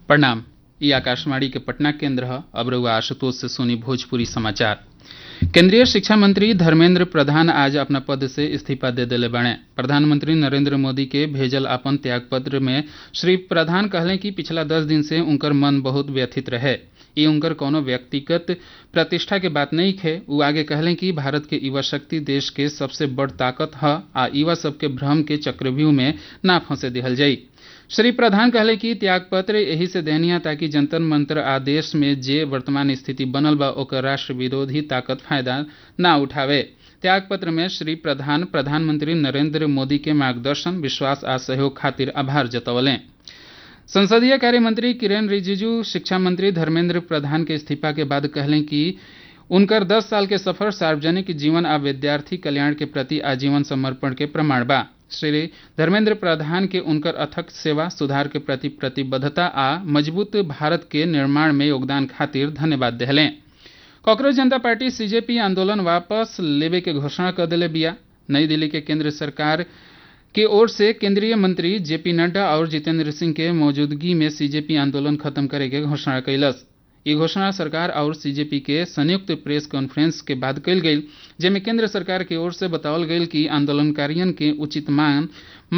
प्रणाम ई आकाशवाणी के पटना केंद्र ह अब रउआ आशुतोष से सुनी भोजपुरी समाचार केंद्रीय शिक्षा मंत्री धर्मेंद्र प्रधान आज अपना पद से इस्तीफा दे देले बाड़े प्रधानमंत्री नरेंद्र मोदी के भेजल अपन त्यागपत्र में श्री प्रधान कहले कि पिछला दस दिन से उनकर मन बहुत व्यथित रहे ई उनकर कोनो व्यक्तिगत प्रतिष्ठा के बात नहीं खे उ आगे कहले कि भारत के युवा शक्ति देश के सबसे बड़ ताकत ह आ युवा सबके भ्रम के चक्रव्यूह में ना फंसे दिहल जाई श्री प्रधान कहले कि त्यागपत्र एही से देहनिया ताकि जंतर मंत्र आदेश में जे वर्तमान स्थिति बनल बा ओकर राष्ट्र विरोधी ताकत फायदा ना उठावे त्यागपत्र में श्री प्रधान प्रधानमंत्री नरेंद्र मोदी के मार्गदर्शन विश्वास आ सहयोग खातिर आभार जतवलें संसदीय कार्य मंत्री किरेन रिजिजू शिक्षा मंत्री धर्मेंद्र प्रधान के इस्तीफा के बाद कहलें कि उनकर 10 साल के सफर सार्वजनिक जीवन आ विद्यार्थी कल्याण के प्रति आजीवन समर्पण के प्रमाण बा श्री धर्मेंद्र प्रधान के उनकर अथक सेवा सुधार के प्रति प्रतिबद्धता आ मजबूत भारत के निर्माण में योगदान खातिर धन्यवाद देहलें कांग्रेस जनता पार्टी सीजेपी आंदोलन वापस लेवे के घोषणा कर दिले बिया नई दिल्ली के केंद्र सरकार की ओर से केंद्रीय मंत्री जेपी नड्डा और जितेंद्र सिंह के मौजूदगी में सीजेपी आंदोलन खत्म करे के घोषणा कैलस ये घोषणा सरकार और सीजेपी के संयुक्त प्रेस कॉन्फ्रेंस के बाद कल गई जेमे केंद्र सरकार की ओर से बतावल गई कि आंदोलनकारियों के उचित मांग